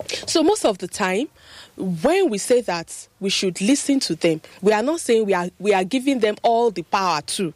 So most of the time, when we say that we should listen to them, we are not saying we are we are giving them all the power too.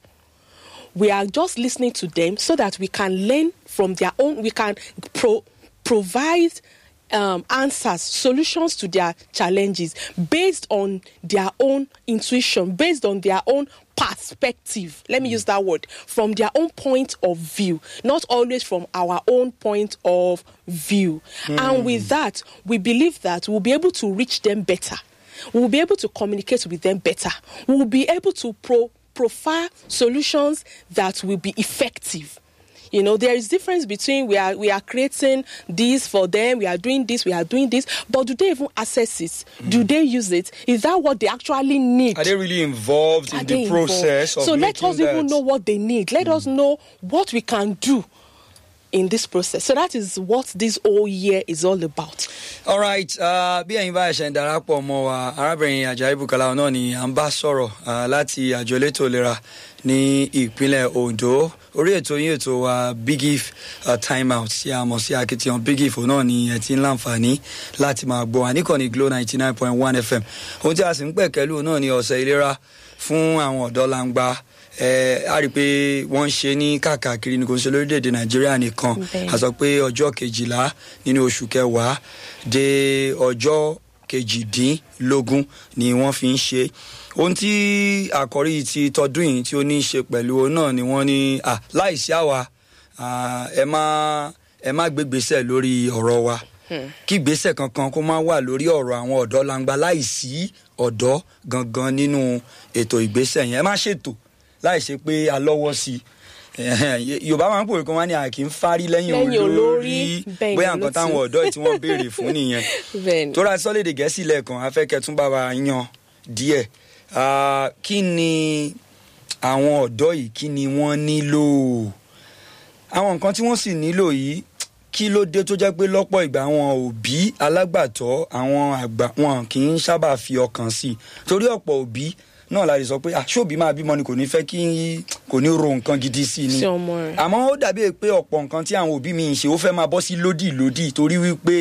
We are just listening to them so that we can learn from their own. We can pro- provide um, answers, solutions to their challenges based on their own intuition, based on their own perspective. Let me use that word from their own point of view, not always from our own point of view. And with that, we believe that we'll be able to reach them better. We'll be able to communicate with them better. We'll be able to pro- profile solutions that will be effective. You know, there is difference between we are we are creating this for them, we are doing this, we are doing this, but do they even access it? Do they use it? Is that what they actually need? Are they really involved Are in they the process involved? of so let making us even that? know what they need let us know what we can do in this process so that is what this whole year is all about alright uh, bí ẹ̀yin bá ẹ̀ṣẹ̀ ń darapọ̀ mọ́ wa arábìnrin ajayi bukala náà ni à ń bá sọ̀rọ̀ uh, láti àjọ elétò ìlera ní ìpínlẹ̀ ondo orí ètò yín ètò wa big if uh, time out tí a mọ̀ sí akitiyan big if náà ni ẹ ti ń láǹfààní láti máa gbọ́ wa níkànnì glo ninety nine point one fm ohun tí a sì ń pẹ̀kẹ́lù náà ni ọ̀sẹ̀ ìlera fún àwọn ọ̀dọ́ langba ẹ a rí i pé wọ́n ń ṣe ní káàkiri ní kò ń ṣe lórílẹ̀‐èdè nàìjíríà nìkan Bẹ́ẹ̀. a sọ pé ọjọ́ kejìlá nínú oṣù kẹwàá dé ọjọ́ kejìdínlógún ni wọ́n fi ń ṣe ohun tí àkọ́rí ti tọdún yìí tí ó ní í ṣe pẹ̀lú òun náà ni wọ́n ní à láìsí àwa à, ẹ má ẹ má gbégbèsè lórí ọ̀rọ̀ wa kí ìgbésẹ̀ kankan kó má wà lórí ọ̀rọ̀ àwọn ọ̀dọ́ langba láìsí ọ̀dọ́ gangan nínú ètò ìgbésẹ̀ yẹn ẹ má ṣètò láì ṣe pé a lọ́wọ́ sí i Ẹ̀hẹ́n, yorùbá máa ń pòwe kan wá ní àkì ń fárí lẹ́yìn Lẹ́yìn olórí, olórí bẹ́ẹ̀ ni bóyá nǹkan olótú. táwọn ọ̀dọ́ yìí tí wọ́n béèrè fún nìyẹn bẹ́ẹ̀ ni. tó ra sọ́lédè gẹ̀ẹ́sì lẹ́ẹ̀kan afẹ́kẹ́ tún bá wa yan díẹ̀ Ah, kí ni àwọn ọ̀dọ́ yìí kí ni wọ́n nílò àwọn nǹkan tí wọ́n sì nílò yìí kí ló dé tó jẹ́ pé lọ́pọ̀ ìgbà àwọn òbí alágbàtọ́ àwọn àgbà wọn kì í sábà fi ọkàn sí i torí ọ̀pọ̀ òbí náà la lè sọ pé àṣọ́bí máa bímọ ni kò ní fẹ́ kí kò ní ro nǹkan gidi sí i ni Sí ọmọ rẹ̀. àmọ́ ó dàbí pé ọ̀pọ̀ nǹkan tí àwọn òbí mi ń ṣe ó fẹ́ máa bọ́ sí lódì lódì torí wípé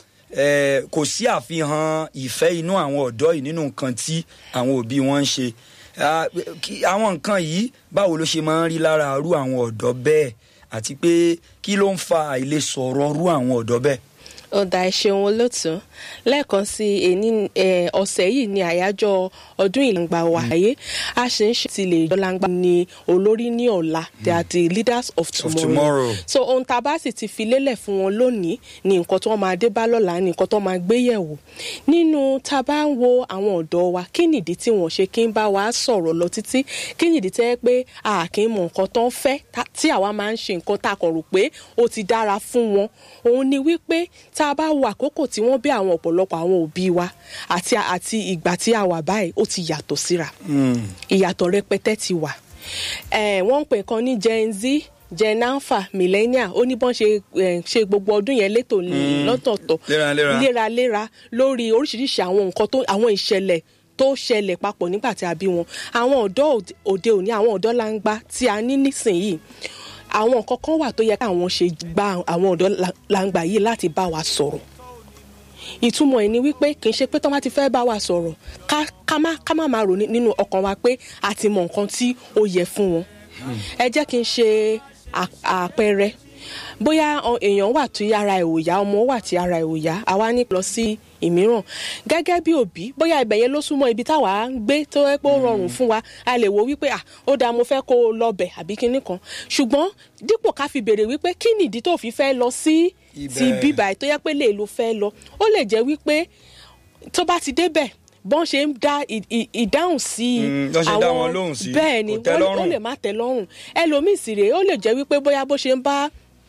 eh, kò sí àfihàn ìfẹ́ inú àwọn ọ̀dọ́ yìí nínú nǹkan tí àwọn òbí wọn ń ṣe Ah, kí- àwọn nǹkan yìí báwo ló ṣe máa ń rí lára irú àwọn ọ̀dọ́ bẹ́ẹ̀ àti pé kí ló ń fa àìlèsọ̀rọ̀ irú àwọn ọ̀dọ́ bẹ́ẹ̀. ọ̀dà ẹ̀ṣẹ̀un olótùú lẹ́ẹ̀kan sí èní eh, ọ̀sẹ̀ yìí ni àyájọ́ ọdún ìlàngbà wa ayé a ṣe ń ṣe ti lè jọlangba ni olórí ní ọ̀la they are the leaders of tomorrow. tomorrow. so ohun tá a bá sì ti fi lélẹ̀ fún wọn lónìí ni nǹkan tó máa dé bá lọ́la ni nǹkan tó máa gbé yẹ̀wò nínú tá a bá ń wo àwọn ọ̀dọ́ wa kí nìdí tí wọ́n ṣe kí ń bá wa sọ̀rọ̀ lọ títí kí nìdí tẹ́ pé a kì í mọ nǹkan tó ń fẹ́ tá- tí àwa máa ń ṣe nǹkan tá a kàn rò pé ó ti dára fún wọn òun ni wípé tá a bá wo àkókò tí wọ́n bí àwọn ọ̀pọ̀lọpọ̀ àwọn òbí wa àti àti ìgbà tí a wà báyìí ó ti yàtọ̀ síra ìyàtọ̀ rẹpẹtẹ ti wà Eh, wọ́n ń pè kan ní gen z gen alpha millennial ó ní bọ́n ṣe eh, ṣe gbogbo ọdún yẹn létò lọ́tọ̀ọ̀tọ̀ Léraléra. léraléra lórí oríṣiríṣi àwọn nǹkan tó àwọn ìṣẹ̀lẹ̀ tó ṣẹlẹ̀ papọ̀ nígbà tí a bí wọn àwọn ọ̀dọ́ òde- òde òní àwọn ọ̀dọ́ langba tí a ní nísìnyìí àwọn nǹkan kan wà tó yẹ káwọn ṣe gba àwọn ọ̀dọ́ la- langba yìí láti bá wa sọ̀rọ̀ ìtumọ̀ ẹ̀ ni wípé kì í ṣe pé tọ́ bá ti fẹ́ bá wa sọ̀rọ̀ ká ká má ká má máa rò ní- nínú ọkàn wa pé a ti mọ nǹkan tí ó yẹ fún wọn. ẹ jẹ́ kí n ṣe à- àpẹẹrẹ bóyá ọ- èèyàn wà tí ara ẹ̀ ò yá ọmọ wà tí ara ẹ̀ ò yá àwa ní lọ sí ìmíràn gẹ́gẹ́ bí òbí bóyá ibẹ̀ yẹn ló súnmọ́ ibi táwa ń gbé tó yẹ pé ó rọrùn fún wa a lè wo wípé ah ó dáa mo fẹ́ kó o lọ bẹ̀ àbí kinní kan ṣùgbọ́n dípò ká fi béèrè wípé kí nìdí tó fi fẹ́ lọ sí ti Ibẹ̀. bíbá ẹ̀ tó yẹ pé lè lo fẹ́ lọ ó lè jẹ́ wípé tó bá ti débẹ̀ bọ́n ṣe ń dá ì- ì- ìdáhùn sí i Mm, bọ́n ṣe ń dá wọn lóhùn sí i, bẹ́ẹ̀ ni kò tẹ́ wọ́n lè- ó lọ́rùn. lè má tẹ́ lọ́rùn ẹlòmíì sì rèé ó lè jẹ́ wípé bóyá bó ṣe ń bá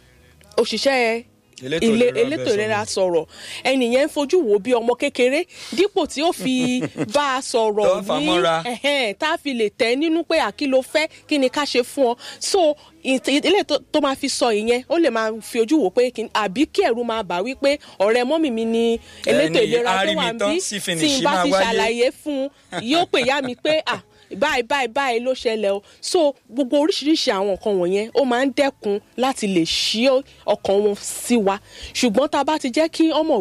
òṣìṣẹ́ Elétò ilé ìlera elétò bẹ́ẹ̀ ìlera sọ̀rọ̀ ẹnìyẹn ń fojú wo bí ọmọ kékeré dípò tí ó fi bá a sọ̀rọ̀ Tó fà á mọ́ra. ẹ̀hẹ́n, tá a fi lè tẹ̀ nínú pé àkí ló fẹ́ kí ni ká ṣe fún ọ so ìt- ilé tó tó máa fi sọ ìyẹn ó lè máa fi ojú wò pé kí àbí kí ẹ̀rù máa bà wípé ọ̀rẹ́ mọ́mì mi ni elétò Ẹni ìlera tó wà arìnrìn-tán níbí sí tí finish n bá máa ti wáyé. ṣàlàyé fún un yóò pè yá mi pé ah báyìí báyìí báyìí ló ṣẹlẹ̀ o so gbogbo oríṣiríṣi àwọn nǹkan wọ̀nyẹn ó máa ń dẹ́kun láti lè ṣí ọkàn wọn sí wa ṣùgbọ́n tá a bá ti jẹ́ kí ọmọ